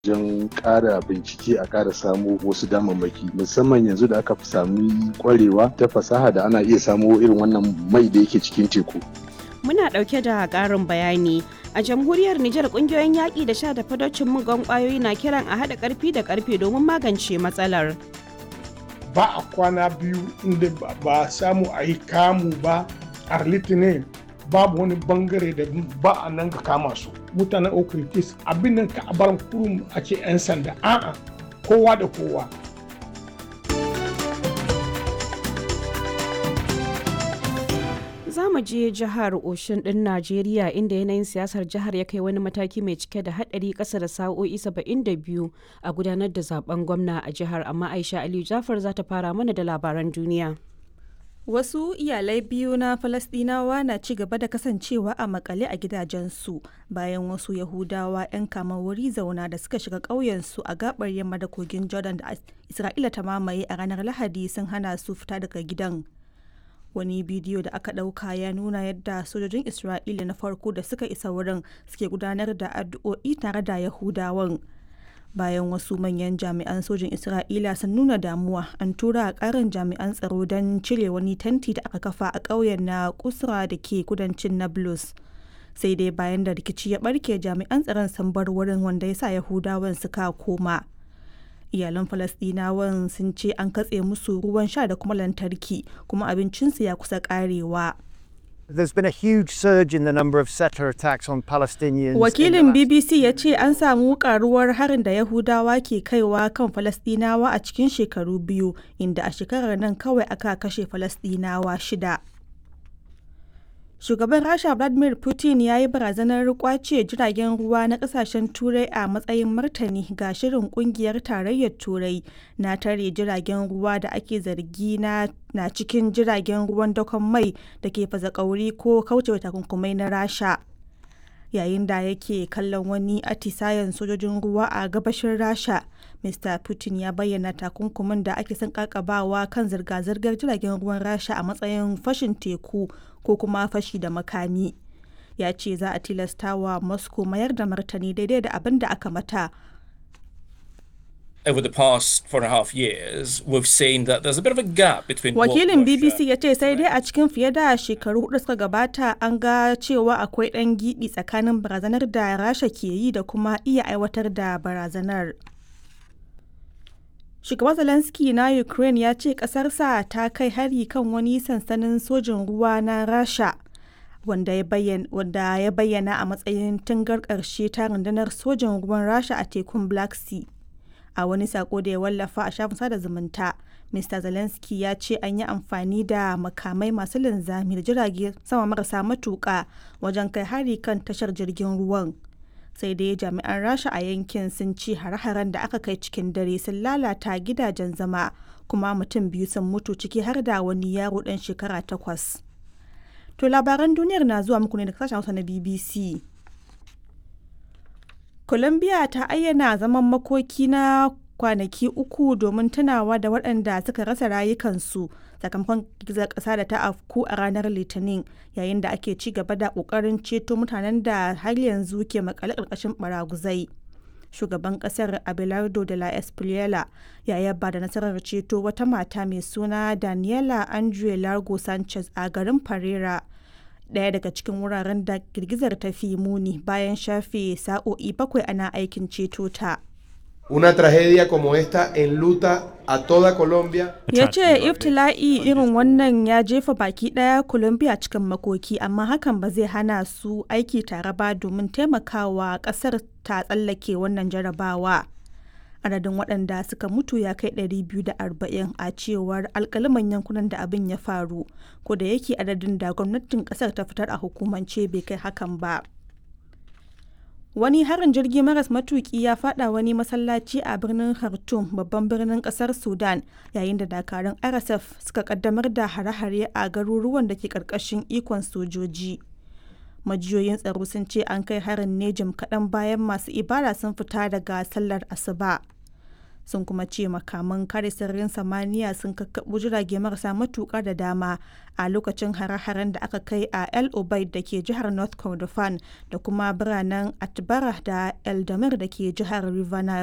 wajen ƙara bincike a ƙara samo wasu damammaki musamman yanzu da aka fi sami kwarewa ta fasaha da ana iya samo irin wannan mai da yake cikin teku. Muna ɗauke da ƙarin bayani. A jamhuriyar Nijar ƙungiyoyin yaƙi da sha da fadocin mugan ƙwayoyi na kiran a haɗa ƙarfi da ƙarfe domin magance matsalar. Ba a kwana biyu inda ba samu a yi kamu ba a litinin babu wani bangare da ba a nan ka kama su mutanen okritis abin nan ka bar kurum a ce 'yan sanda a'a kowa da kowa za mu je jihar oshin din najeriya inda yanayin siyasar jihar ya kai wani mataki mai cike da hadari kasa da sa'o'i 72 a gudanar da zaben gwamna a jihar amma aisha aliyu jafar za ta fara mana da labaran duniya Wasu iyalai biyu na Falasɗinawa na ci gaba da kasancewa a makale a gidajensu bayan wasu Yahudawa 'yan kama wuri zauna da suka shiga ƙauyensu a gabar yamma da kogin Jordan da Isra'ila ta mamaye a ranar Lahadi sun hana su fita daga gidan. Wani bidiyo da aka ɗauka ya nuna yadda sojojin Isra'ila na farko da suka isa wurin suke gudanar da addu'o'i tare da Yahudawan. bayan wasu manyan jami'an sojin isra'ila sun nuna damuwa an tura a karin jami'an tsaro don cire wani tanti da aka kafa a ƙauyen na kusra da ke kudancin nablus sai dai bayan da rikici ya barke jami'an tsaron sun bar wurin wanda ya sa yahudawan suka koma iyalan falasdinawan sun ce an katse musu ruwan sha da kuma lantarki kuma abincinsu ya kusa karewa There's been a huge surge in the number of settler attacks on Palestinians. Wakilin BBC ya ce an samu karuwar harin da Yahudawa ke kaiwa kan Falastinawa a cikin shekaru biyu, inda a shekarar nan kawai aka kashe Falastinawa shida. Shugaban Rasha Vladimir Putin ya yi barazanar kwace jiragen ruwa na kasashen Turai a matsayin martani ga shirin kungiyar tarayyar Turai na tare jiragen ruwa da ake zargi na, na cikin jiragen ruwan dakon mai da ke fasa kauri ko kaucewa takunkumai na Rasha. Yayin da yake kallon wani atisayen sojojin ruwa a gabashin Rasha, Mr. Putin ya bayyana takunkumin da ake son kakabawa kan zirga-zirgar jiragen ruwan Rasha a matsayin fashin teku ko kuma fashi da makami ya ce za a tilasta wa moscow mayar da martani daidai da abin da aka mata over the past four and a half years, we've seen that there's a bit of a gap between Wakilin BBC ya ce sai dai a cikin fiye da shekaru hudu suka gabata an ga cewa akwai ɗan gibi tsakanin barazanar da Rasha ke yi da kuma iya aiwatar da barazanar. Shugaban Zelensky na Ukraine ya ce ƙasarsa ta kai hari kan wani sansanin sojin ruwa na Rasha wanda ya bayyana a matsayin tungar ƙarshe ta rundunar sojin ruwan Rasha a tekun Black Sea. A wani sako da ya wallafa a shafin sada zumunta, Mr. Zelensky ya ce an yi amfani da makamai masu linzami da jirage sama marasa matuƙa wajen kai hari kan tashar jirgin ruwan. sai dai jami'an rasha a yankin sun ci hare-haren da aka kai cikin dare sun lalata gidajen zama kuma mutum biyu sun mutu ciki har da wani yaro dan shekara takwas to labaran duniyar na zuwa muku ne da sashen hausa na bbc colombia ta ayyana zaman makoki na kwanaki uku domin tunawa da waɗanda suka rasa rayukansu sakamakon girgizar ƙasa da ta afku a ranar litinin yayin da ake ci gaba da ƙoƙarin ceto mutanen da har yanzu ke makale ƙarƙashin baraguzai shugaban ƙasar abelardo de la espriela ya yaba da nasarar ceto wata mata mai suna daniela andre largo sanchez a garin pereira ɗaya daga cikin wuraren da girgizar ta fi muni bayan shafe sa'o'i bakwai ana aikin ceto ta. Una tragedia como esta enluta a toda Colombia. Ya ce iftila'i irin wannan ya jefa baki daya Colombia cikin makoki amma hakan ba zai hana su aiki tare ba domin taimakawa kasar ta tsallake wannan jarabawa. Adadin waɗanda suka mutu ya kai 240 a cewar alkaliman yankunan da abin ya faru, ko da yake adadin da gwamnatin ƙasar ta fitar a hukumance bai kai hakan ba. Wani harin jirgi maras matuki ya fada wani masallaci a birnin Khartoum babban birnin kasar Sudan yayin da dakarun RSF suka kaddamar da hare-hare a garuruwan da ke karkashin ikon sojoji. Majiyoyin tsaro sun ce an kai harin ne jim kaɗan bayan masu ibada sun fita daga sallar asuba. sun kuma ce makaman kare sararin samaniya sun kakkaɓo jirage marasa matuƙa da dama a lokacin hare-haren da aka kai a el obeid da ke jihar north kordofan da kuma biranen atbara da eldamir da ke jihar river